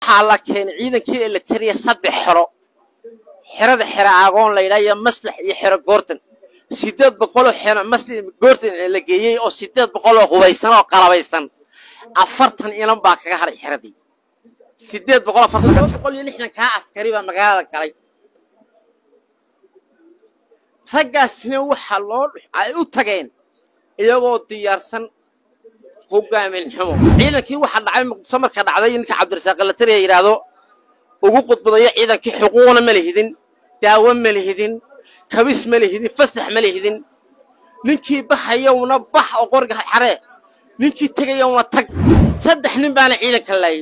waxaa la keenay ciidankii electriya saddex xero xerada xero aagoon la yidhaha iyo maslax iyo xero goortan sideed boqoloo xero maslax goortan la geeyey oo sideed boqoloo hubaysan oo qalabaysan afartan inan baa kaga hadhay xeradii sideed boqol afartan boqol iyo lixdan kaa askari baa magaalada galay raggaasina waxaa loo ay u tageen iyagoo diyaarsan hogaamin xumo ciidankii waxaa dhacay muqdiso marka dhacday ninka cabdirasaaq latariya yidhaahdo ugu qudbadayo ciidankii xuquuqna ma lihidin daawo ma lihidin kabis ma lihidin fasax ma lihidin ninkii baxayowna bax oo qoriga xaree ninkii tegayowna tag saddex nin baana ciidanka laayay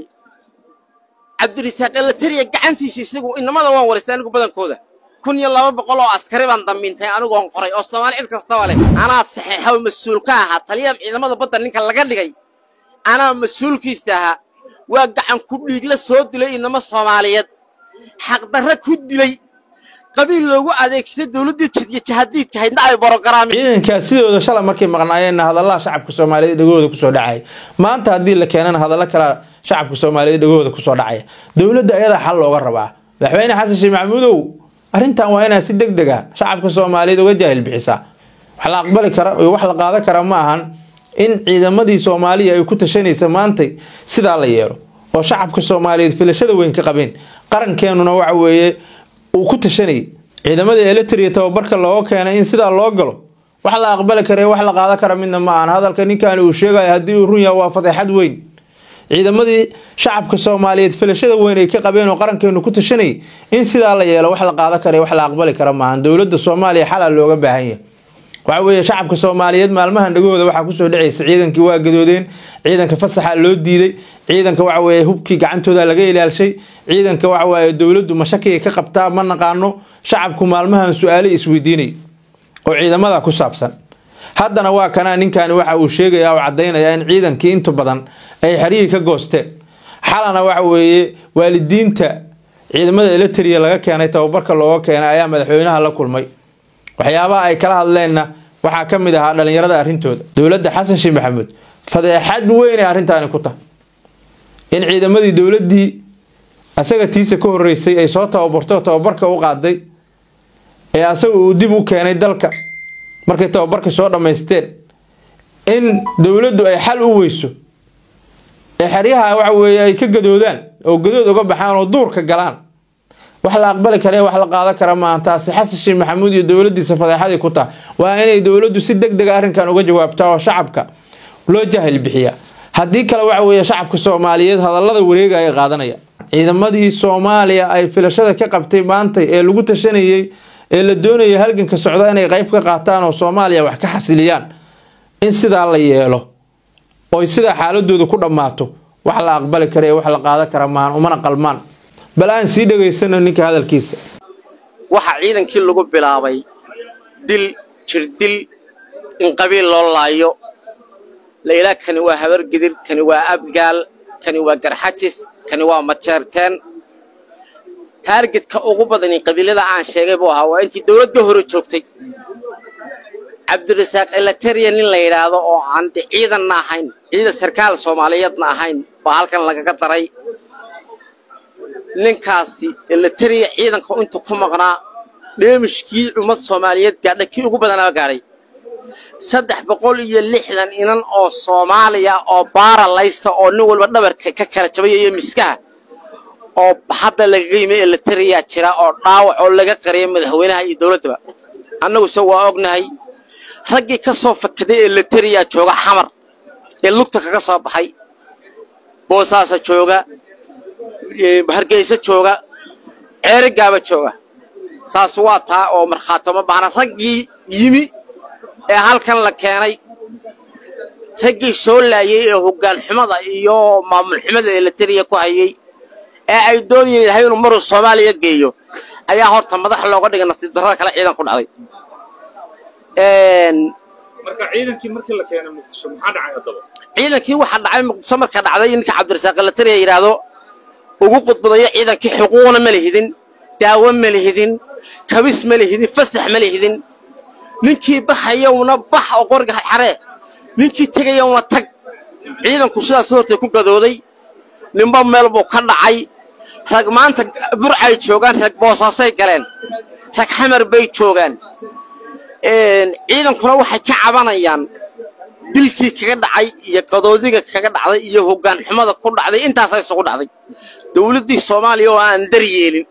cabdirasaaq latariya gacantiisa isagu inamada waan waristay anigu badankooda kun iyo laba boqol oo askari baan dambintay anigoon qoray oo soomaali cid kastaba leh anaad saxeexaw mas-uul ka ahaa taliyaha ciidamada badda ninka laga dhigay anaa mas-uulkiisa ahaa waa gacan ku dhiigla soo dilay inamo soomaaliyeed xaqdarra ku dilay qabiil loogu adeegsaday dowladdii jidyo jahadiidka haydna ay borogaraami ciidankaa sidooda shalay markay maqnaayeenna hadallada shacabka soomaaliyeed dhegahooda kusoo dhacaya maanta haddii la keenana hadallo kale shacabka soomaaliyeed dhegahooda kusoo dhacaya dowladda ayadaa xal looga rabaa madaxweyne xasan sheekh maxamuudow arrintan waa inaad si deg deg a shacabka soomaaliyeed uga jaahil bixisaa wax la aqbali kara iyo wax la qaadan kara ma ahan in ciidamadii soomaaliya ay ku tashanaysa maantay sidaa la yeelo oo shacabka soomaaliyeed filashada weyn ka qabeen qarankeenuna waxa weeye uu ku tashanayay ciidamada eletria tababarka looga keenay in sidaa loo galo wax la aqbali kara wax la qaadan kara midna ma ahan hadalka ninkan uu sheegaya haddii uu run yaha waa fadeexad weyn ciidamadii shacabka soomaaliyeed filashada weyn ay ka qabeen oo qarankeenu ku tashanayay in sidaa la yeelo wax la qaadan kara wax la aqbali kara maahan dowladda soomaaliya xalaa looga baahan yahay waxa weeye shacabka soomaaliyeed maalmahan dhagahooda waxaa kusoo dhacaysa ciidankii waa gadoodeen ciidanka fasaxa loo diiday ciidanka waxa weeye hubkii gacantooda laga ilaalshay ciidanka waxa weeye dowladdu mashakiga ka qabtaa ma naqaano shacabku maalmahan su-aalo isweydiinay oo ciidamada ku saabsan haddana waa kanaa ninkani waxa uu sheegaya oo caddaynaya in ciidankii inta badan ay xeryihii ka goosteen xalana waxa weeye waalidiinta ciidamada eletria laga keenay tababarka looga keenay ayaa madaxweynaha la kulmay waxyaabaha ay kala hadleenna waxaa ka mid ahaa dhallinyarada arrintooda dowladda xasan sheekh maxamuud fadeexad weyn ay arrintaani ku tahay in ciidamadii dowladdii asaga tiisa ka horreysay ay soo tababarto tababarka u qaaday ee asaga uu dib u keenay dalka markay tababarka soo dhammaysteen in dowladdu ay xal u weyso ee xeryaha waxa weeye ay ka gadoodaan oo gadood uga baxaan oo duurka galaan wax la aqbali kara wax la qaadan kara maahan taasi xasan sheekh maxamuud iyo dowladdiisa fadeexadii ku tahay waa inay dowladdu si deg dega arrinkan uga jawaabtaa oo shacabka loo jahil bixiya haddii kale waxa weeye shacabka soomaaliyeed hadallada wareega ay qaadanaya ciidamadii soomaaliya ay filashada ka qabtay maantay ee lagu tashanayey ee la doonaya halganka socda inay qayb ka qaataan oo soomaaliya wax ka xasiliyaan in sidaa la yeelo oy sidaa xaaladooda ku dhammaato wax la aqbali kara ee wax la qaadan kara maahan umana qalmaan bal aan sii dhegaysano ninka hadalkiisa waxaa ciidankii lagu bilaabay dil jirdil in qabiil loo laayo layla kani waa habargidir kani waa abgaal kani waa garxajis kani waa majeerteen taargetka ugu badani qabiilada aan sheegay buu ahaa waa intii dowladda hore joogtay cabdirasaaq elateriya nin la yidhaahdo oo aan de ciidanna ahayn ciidan sarkaal soomaaliyeedna ahayn baa halkan lagaga daray ninkaasi elateriya ciidanka intuu ku maqnaa dheemishkii ummad soomaaliyeed gaadha kii ugu badanaaba gaadhay saddex boqol iyo lixdan inan oo soomaaliya oo baara laysa oo nin walba dhabarka ka kala jabaya iyo miskaha oo hadda lagaga yimi elateriya jira oo dhaawac oo laga qariyay madaxweynaha iyo dowladdaba annaguse waa ognahay raggii ka soo fakaday elateriya jooga xamar ee lugta kaga soo baxay boosaasa jooga hargeysa jooga ceerigaaba jooga taas waa taa oo markhaatoma baahna raggii yimi ee halkan la keenay raggii soo laayay ee hoggaan xumada iyo maamul xumada elateriya ku hayay ee ay doonayeen ilahay inuu maruu soomaaliya geeyo ayaa horta madax looga dhigay nasiib darrada kale ciidan ku dhacday marka ciidankii markii la keenay muqdisho maxaa dhacay haddaba ciidankii waxaa dhacay muqdisho marka dhacday ninka cabdirasaaq elateriya yidhaahdo ugu qudbadayo ciidankii xuquuqna ma lihidin daawo ma lihidin kabis ma lihidin fasax ma lihidin ninkii baxayowna bax oo qoriga xaree ninkii tegayowna tag ciidanku sidaas hortay ku gadooday ninba meel buu ka dhacay rag maanta burcay joogaan rag boosaasay galeen rag xamar bay joogaan ciidankuna waxay ka cabanayaan dilkii kaga dhacay iyo qadoodiga kaga dhacday iyo hoggaan xumada ku dhacday intaasaa isugu dhacday dowladdii soomaaliya oo aan daryeelin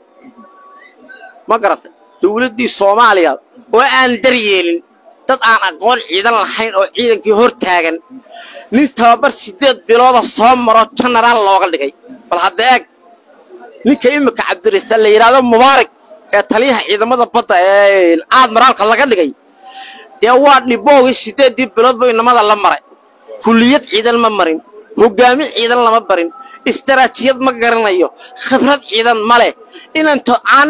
ma garatay dowladdii soomaaliya oo aan daryeelin dad aan aqoon ciidan lahayn oo ciidankii hor taagan nin tababar siddeed bilooda soo maro jenaraal looga dhigay bal hadda eeg ninka iminka cabdirasaal la yidhaahdo mubaarak ee taliyaha ciidamada badda ee aadmaraalka laga dhigay dee waa dhiboogii siddeeddii bilood buu inamada la maray kulliyad ciidan ma marin hoggaamin ciidan lama barin istaraatijiyad ma garanayo khibrad ciidan ma leh inanto aan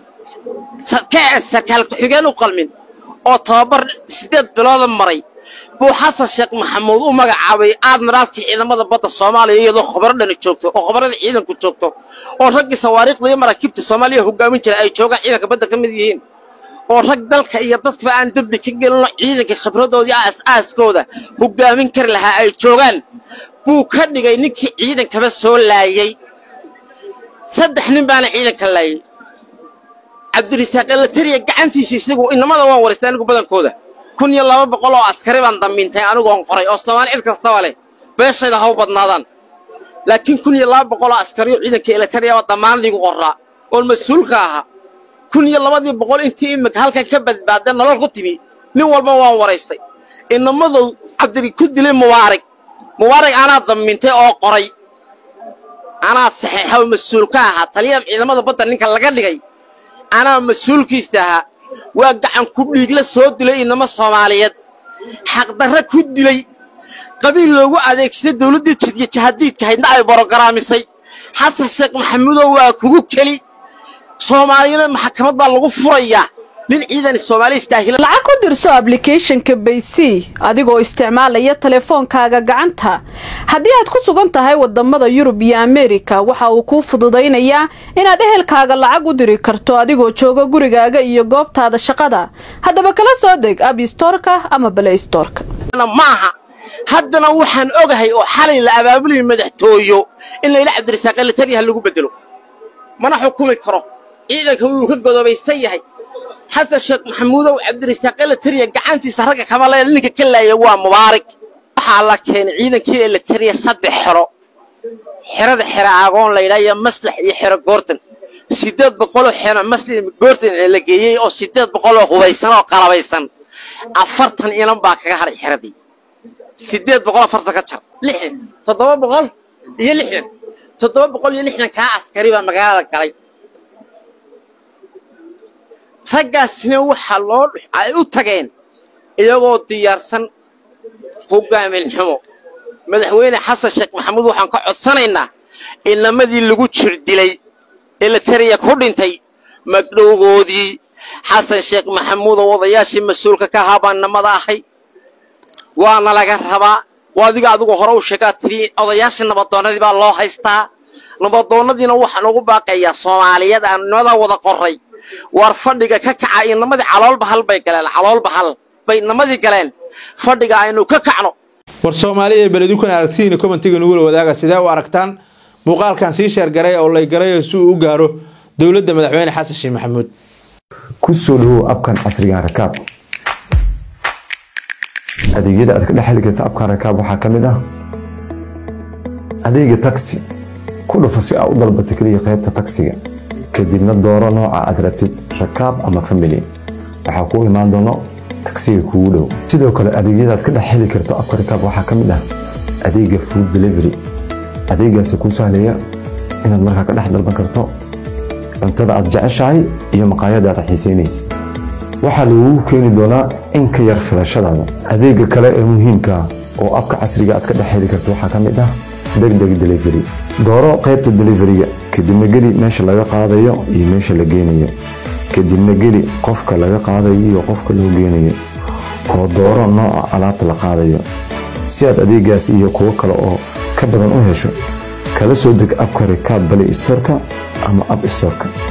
sarkaal ku-xigeen u qalmin oo tababar siddeed bilooda maray buu xasan sheekh maxamuud u magacaabay aadmiraalkii ciidamada badda soomaaliya iyadoo khubaro dhani joogto oo khubarada ciidanku joogto oo raggii sawaariikhda iyo maraakiibta soomaaliya hoggaamin jira ay joogaan ciidanka badda ka mid yihiin oo rag dalka iyo dadkaba aan dembi ka gelino ciidanka khibradoodii aas-aaskooda hoggaamin kari lahaa ay joogaan buu ka dhigay ninkii ciidankaba soo laayey saddex nin baana ciidanka laayey cabdirisaaq elatariya gacantiisa isagu inamada waan waraystay anigu badankooda kun iyo laba boqol oo askari baan damiintay anigoon qoray oo soomaali cid kastaba leh beeshayda ha u badnaadaan laakiin kun iyo laba boqol oo askariyo ciidanka elatariya oo damaanadiigu qorraa oon mas-uulka ahaa kun iyo labadii boqol intii imika halkan ka badbaada nolol ku timi nin walba waan waraystay inamadu cabdiri ku dilay mubaarig mubaarig anaa damiintay oo qoray anaa saxeexa oo mas-uul ka ahaa taliyaha ciidamada badda ninka laga dhigay anaa mas-uulkiisa ahaa waa gacan ku dhiigla soo dilay inamo soomaaliyeed xaqdarra ku dilay qabiil loogu adeegsaday dawladdii jidya jahadiidka haydna ay borogaraamisay xasan sheekh maxamuudow waa kugu keli soomaaliyana maxkamad baa lagu furayaa nin ciidan soomaali istaahila lacag ku dirso ablicathonka baysy adigoo isticmaalaya teleefoonkaaga gacanta haddii aad ku sugan tahay wadamada yurub iyo ameerika waxa uu kuu fududaynayaa inaad ehelkaaga lacag u diri karto adigoo jooga gurigaaga iyo goobtaada shaqada haddaba kala soo deg abstorka ama balaystorka ma aha haddana waxaan ogahay oo xalay la abaabulaya madaxtooyo in layla cabdirasaaq elatariyaha lagu bedelo mana xukumi karo ciidanka wuu ka godoobaysan yahay xasan sheekh maxamuudow cabdirasaaq elatariya gacantiisa ragga kama leela ninka ka laaya waa mubaarig waxaa la keenay ciidankii elatariya saddex xero xerada xero aagoon laydhaa iyo maslax iyo xero goortan siddeed boqoloo xero maslax goortan la geeyey oo siddeed boqoloo hubaysan oo qalabaysan afartan inan baa kaga hadhay xeradii siddeed boqol afartan ka jar lixdan toddoba boqol iyo lixdan toddoba boqol iyo lixdan kaa askari baa magaalada galay raggaasina waxaa loo ay u tageen iyagoo diyaarsan hoggaamin xumo madaxweyne xasan sheekh maxamuud waxaan ka codsanaynaa inamadii lagu jir dilay elatariya ku dhintay magdhowgoodii xasan sheekh maxamuud oo odayaashii mas-uulka ka ahaa baan namada ahay waana laga rabaa waa adiga adigu hore u sheegaa tiri odayaashii nabadoonnadii baa loo haystaa nabadoonnadiina waxaan ugu baaqayaa soomaaliyeed aan nimadaa wada qoray waar fadhiga ka kaca inamadii calool bahal bay galeen calool bahal bay inamadii galeen fadhiga aynu ka kacno war soomaaliya ee beledukana aragtidiina commentiga nugula wadaaga sidee u aragtaan muuqaalkan sii sheergaray oo laygaray si uu u gaaro dowladda madaxweyne xasan sheekh maxamuud ku soo dhawow abkan casrigan rakaab adeegyada aad ka dhex heli karta abkan rakaab waxaa ka mid ah adeega taxi ku dhufo si aad u dalbato keliya qaybta taksiga kadibna dooro nooca aad rabtid rakaab ama family waxaa kuu imaan doono tagsiga kuugu dhow sidoo kale adeegyada aad ka dhex heli karto abka rakaab waxaa ka mid ah adeega food delivery adeegaasi kuu sahlaya inaad markaa ka dhex dalban karto cuntada aad jeceshahay iyo maqaayada aad xiisaynaysa waxaa lagugu keeni doonaa in ka yar filashadaada adeega kale ee muhiimka ah oo abka casriga aad ka dhex heli karto waxaa ka mid ah degdeg delivery dooro qaybta deliveryga kadibna geli meesha laga qaadayo iyo meesha la geynayo kadibna geli qofka laga qaadayo iyo qofka loo geynayo oo dooro nooca alaabta la qaadayo si aad adeegaas iyo kuwo kale oo ka badan u hesho kala soo deg abka rikaab bale isorka ama ab isorka